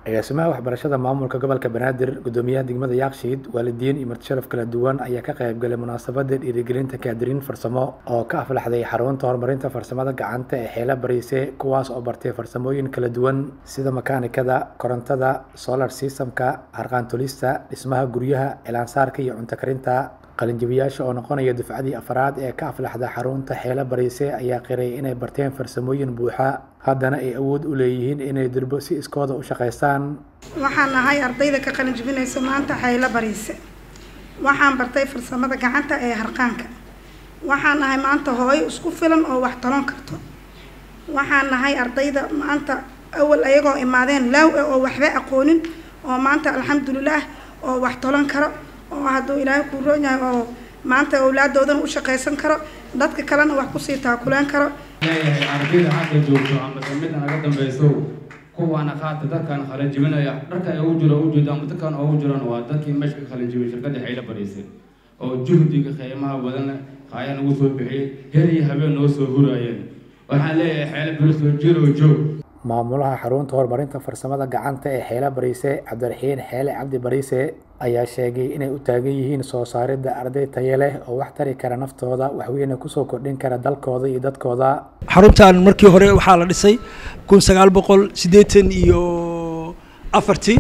agaasimaha waxbarashada maamulka gobolka banaadir gudoomiyaha degmada yaakshiid waalidiin iyo martisharaf kala duwan ayaa ka qayb galay munaasabada dhiirigelinta kaadiriin farsamo oo ka aflaxday xarunta horumarinta farsamada gacanta ee xeela bariise kuwaas oo bartay farsamooyin kala duwan sida makaanikada korontada solar systemka harqaantolista dhismaha guryaha cilaansaarka iyo cunto karinta qalinjabiyaasha oo noqonaya dufcadii afraad ee ka aflaxda xarunta xeela bariise ayaa qiray inay barteen farsamooyin buuxa haddana ay awood u leeyihiin inay durbo si iskooda u shaqaystaan waxaan ahay ardayda ka qalin jebinaysa maanta xaylo bariise waxaan bartay farsamada gacanta ee harqaanka waxaan ahay maanta hooyo isku filan oo wax talon karto waxaan nahay ardayda maanta awal ayagoo imaadeen laaw ah oo waxba aqoonin oo maanta alxamdulilaah oo wax talon karo oo hadduu ilaahay kuu roon yahay oo maanta awlaaddoodana u shaqaysan karo dadka kalena wax kusii taakuleen karo leeyahay ardayda hadda joogto ama midda naga dambayso kuwaana qaata dadkan qalin jibinaya dharka ugu jiro ugu jeedo ama dadkan ugu jirana waa dadkii meesha ka qalin jibin shirkadda xayla bariisay oo juhdiga qiimaha badan qaaya nagu soo bixiyey her iyo habeen noo soo huraayeen waxaan leeyahay xayla bariisoo jiro joog maamulaha xarunta horumarinta farsamada gacanta ee xeela bariise cabdiraxiin xeele cabdi bariise ayaa sheegay inay u taagan yihiin soo saaridda arday tayo leh oo wax tari kara naftooda waxweyne kusoo kordhin kara dalkooda iyo dadkooda xaruntan markii hore waxaa la dhisay kun sagaal boqol siddeetan iyo afartii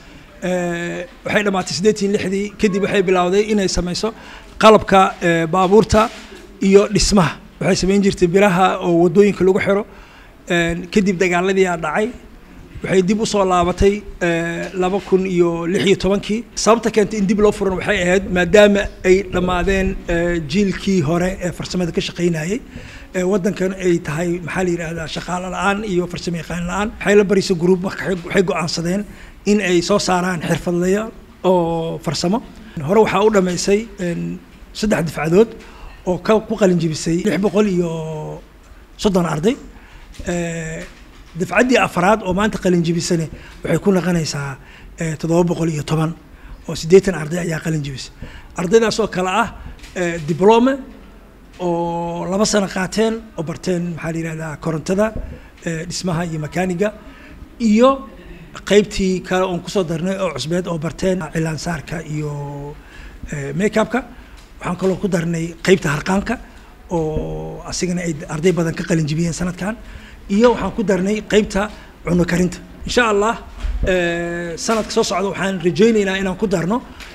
waxay dhammaatay siddeetan lixdii kadib waxay bilowday inay sameyso qalabka baabuurta iyo dhismaha waxay sameyn jirtay biraha oo waddooyinka lagu xiro kadib dagaaladii aa dhacay waxay dib usoo laabatay laba kun iyo lix iyo tobankii sababta keentay in dib loo furan waxay ahayd maadaama ay dhammaadeen jiilkii hore ee farsamada ka shaqaynayay waddankan ay tahay maxaa la yidhaahdaa shaqaalo la-aan iyo farsamo yaqaan la-aan xayla barisa group waxay go-aansadeen in ay soo saaraan xirfadlaya oo farsamo hore waxaa u dhammaysay saddex difcadood oo ka ku qalin jibisay lix boqol iyo soddon arday dafcaddii afraad oo maanta qalin jibisane waxay ku naqonaysaa toddoba boqol iyo toban oo siddeetan arday ayaa qalin jibisay ardaydaas oo kale ah diblome oo laba sano qaateen oo barteen maxaa la yihahdaa korontada dhismaha iyo makaaniga iyo qeybtii kale oon kusoo darnay oo cusbeed oo barteen cilaansaarka iyo makeupka waxaan kaloo ku darnay qeybta harqaanka oo asigana ay arday badan ka qalin jibiyeen sanadkan iyo waxaan ku darnay qeybta cuno karinta insha allah sanadka soo socda waxaan rajaynaynaa inaan ku darno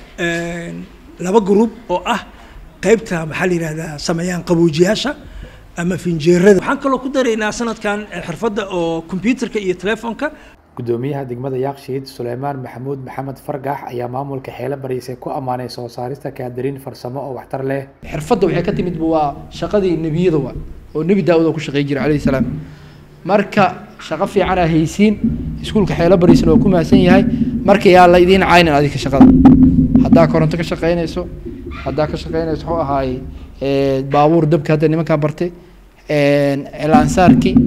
laba group oo ah qeybta maxaa la yihahdaa sameeyaan qaboojiyaasha ama finjeerada waxaan kaloo ku daraynaa sanadkan xirfadda oo computerka iyo telefoonka gudoomiyaha degmada yaakshiid suleymaan maxamuud maxamed fargax ayaa maamulka xeelo bariise ku ammaanay soo saarista kaadiriin farsamo oo waxtar leh xirfadda waxay ka timid waa shaqadii nebiyada waa oo nebi daawud oo ku shaqeey jiray calayhi salaam marka shaqo fiican aa haysiin iskuulka xeelo bariisna waa ku mahadsan yahay marka yaa la idiin caynin adika shaqada haddaa koronto ka shaqeynayso haddaa ka shaqeynayso wuxuu ahaaye baabuur dabka hadda nimankaa bartay cilaansaarkii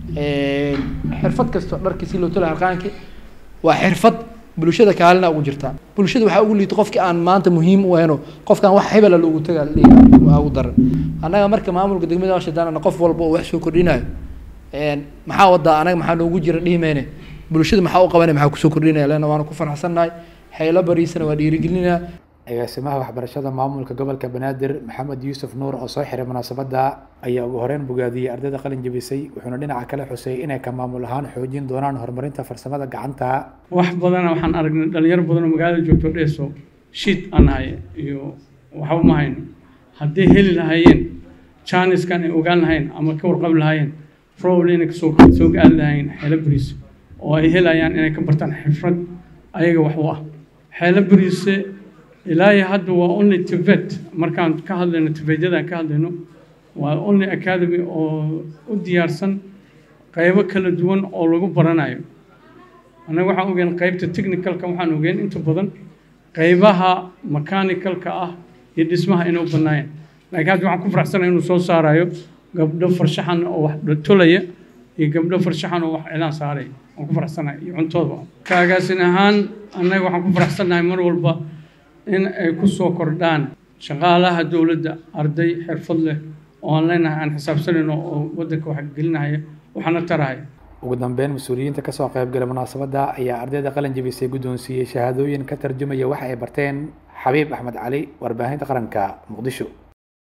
xirfad kasto dharkii si loo tala harqaankii waa xirfad bulshada kaalina ugu jirtaa bulshada waxaa ugu liito qofkii aan maanta muhiim u ahayno qofkaan wax hebela loogu tagaa waa ugu daran annaga marka maamulka degmada washadaanana qof walba oo wax soo kordhinayo maxaa wadaa anaga maxaa noogu jira dhihimeyne bulshada maxaa u qabanay maxaa kusoo kordhinaya leanna waana ku faraxsannahay xeelo bariisana waa dhiirigelinaa agaasimaha waxbarashada maamulka gobolka banaadir maxamed yuusuf nuur oo soo xiray munaasabadda ayaa ugu horeyn bogaadiyey ardayda qalin jebisay wuxuuna dhinaca kale xusay inay ka maamul ahaan xoojin doonaan horumarinta farsamada gacanta wax badana waxaan aragnay dhalinyaro badan oo magaalada joogto dheeso shiid aan nahay iyo waxba ma hayno hadday heli lahaayeen jaaniskan ay ogaan lahayn ama ka warqabi lahaayeen probably inay kasoo soo gaari lahaayeen xeelo bariis oo ay helayaan inay ka bartaan xifrad ayaga wax u ah xeelo bariise ilaa iyo hadda waa only tibet markaan ka hadlayno tibetyadaan ka hadlayno waa only academy oo u diyaarsan qaybo kala duwan oo lagu baranayo annaga waxaan ogeen qaybta technicalka waxaan ogeen inta badan qaybaha mechanicalka ah iyo dhismaha inay u bannaayeen laakiin hadda waxaan ku faraxsanay inuu soo saarayo gabdho farshaxan oo wax tolaya iyo gabdho farshaxan oo wax cilaan saaraya waan ku faraxsanahay iyo cuntooda kaagaasin ahaan annaga waxaan ku faraxsannahay mar walba in ay ku soo kordhaan shaqaalaha dowladda arday xirfad leh oo aan leenahay aan xisaabsanayno oo waddanka wax gelinahaya waxaana tarahaya ugu dambeyn mas-uuliyiinta kasoo qaybgalay munaasabadda ayaa ardayda qalin jebisay guddoonsiiyey shahaadooyin ka tarjumaya waxa ay barteen xabiib axmed cali warbaahinta qaranka muqdisho